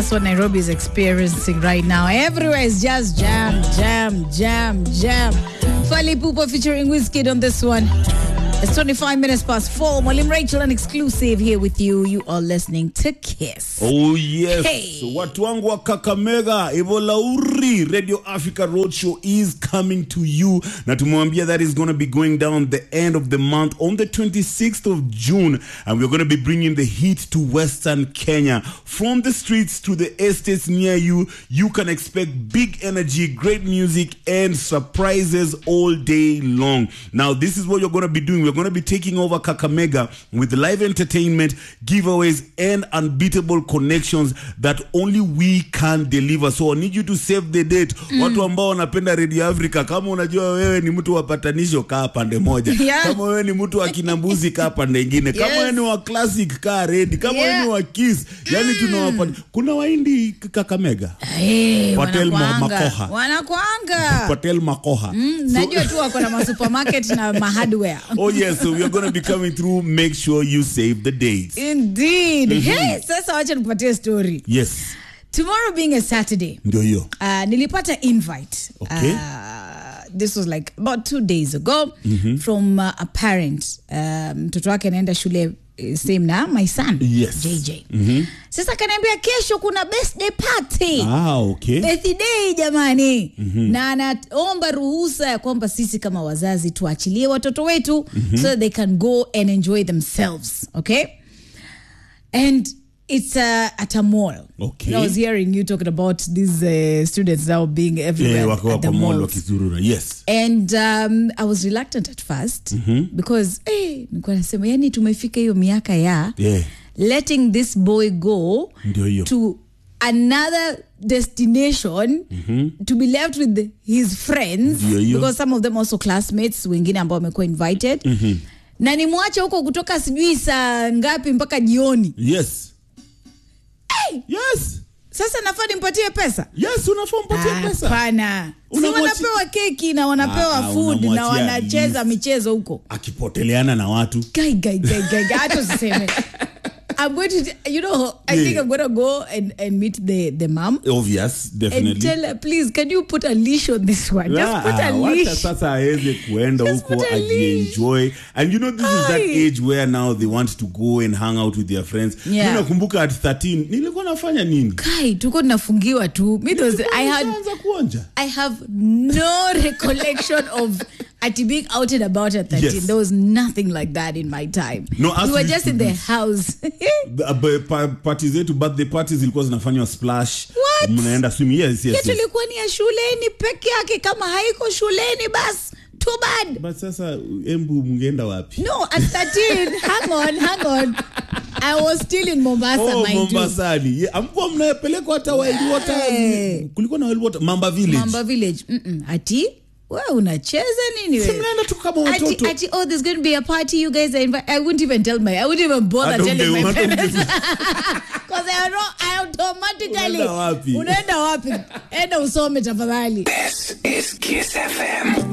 That's what Nairobi is experiencing right now. Everywhere is just jam, jam, jam, jam. Fali Pupa featuring Wizkid on this one. It's 25 minutes past four. Malim Rachel, an exclusive here with you. You are listening to Kiss. Oh yes. Hey. Watu wangu wa Kakamega, Evolauri Radio Africa Roadshow is coming to you. Na tumewambia that is going to be going down the end of the month on the 26th of June and we're going to be bringing the heat to Western Kenya. From the streets to the estates near you, you can expect big energy, great music and surprises all day long. Now this is what you're going to be doing. We're going to be taking over Kakamega with live entertainment, giveaways and unbeatable connections that only we can deliver. So I need you to save the date. Watu ambao wanapenda Radio Africa, kama unajua wewe ni mtu wa patanisho, kaa pande moja. Yeah. Kama wewe ni mtu wa kinambuzi, kaa pande ingine. Kama Yes. wewe ni wa classic, kaa ready. Kama wewe Yeah. ni wa kiss, yani tunawapa. Kuna waindi Kakamega. Hey, Patel Ma- wanakwanga. Makoha. Wanakwanga. Patel Makoha. So- Najua tu wako na masupermarket na mahardware. Oh yes, so we are going to be coming through. Make sure you save the dates. Indeed. Hey, sasa wacha nikupatie story. Yes, Tomorrow being a Saturday. ndio hiyo. Uh, nilipata invite Okay. uh, this was like about two days ago from uh, a parent uh, mtoto wake anaenda shule eh, same na my son Yes. jj sasa kanaambia kesho kuna birthday party Ah, okay. birthday jamani na anaomba ruhusa ya kwamba sisi kama wazazi tuachilie watoto wetu so that they can go and enjoy themselves okay and it's uh, at a mall Okay. I was hearing you talking about these uh, students now being everywhere Yeah, at wakiwa the kwa mall malls. wakizurura. Yes. and um, i was reluctant at first because eh, nilikuwa nasema yani tumefika hiyo miaka ya Yeah. letting this boy go Ndio hiyo. to another destination to be left with his friends Ndio hiyo. because some of them also classmates wengine ambao wamekuwa invited na nimwache huko kutoka sijui saa ngapi mpaka jioni Yes. Yes. sasa nafaa nimpatie pesa Yes, unafaa mpatie pesa. hapana si Unamwachi- wanapewa keki na wanapewa Ah, ah, food na unamwachia wanacheza list. michezo huko Akipoteleana na watu. guy guy guy guy guy hata usiseme i'm going to you know i Yeah. think i'm going to go and, and meet the the mom Obvious, and definitely. tell her please can you put a leash on this one just Ah, put a ah, wacha leash sasa aweze kuenda Just huko put a leash. ajienjoy and you know this is that Aye. age where now they want to go and hang out with their friends Yeah. mi nakumbuka at 13 nilikuwa nafanya nini kai tuko tunafungiwa tu me those, i had Nishaanza kuonja I have no recollection of at being out and about at 13. Yes. There was nothing like that in my time. No, us we were we just used in to the do- house. The- uh, pa- party zetu birthday parties zilikuwa zinafanywa splash What? mnaenda swimming yes, yes, yetu yes. ilikuwa ni ya shuleni peke yake kama haiko shuleni bas too bad but sasa embu mngeenda wapi no at 13 hang on hang on i was still in mombasa Oh, mind you. mombasani Ye- amkuwa mnapelekwa hata wild water Hey. kulikuwa na wild water mamba village mamba village Mm-mm. ati we unacheza nini Si we? mnaenda tu kama Ati, watoto ati, oh, there's going to be a party. You guys are invited. I wouldn't even tell my. I wouldn't even bother Hata telling my unge- hata parents unge- because I know I automatically. Unaenda wapi? Unaenda wapi? Enda usome tafadhali. This is Kiss FM.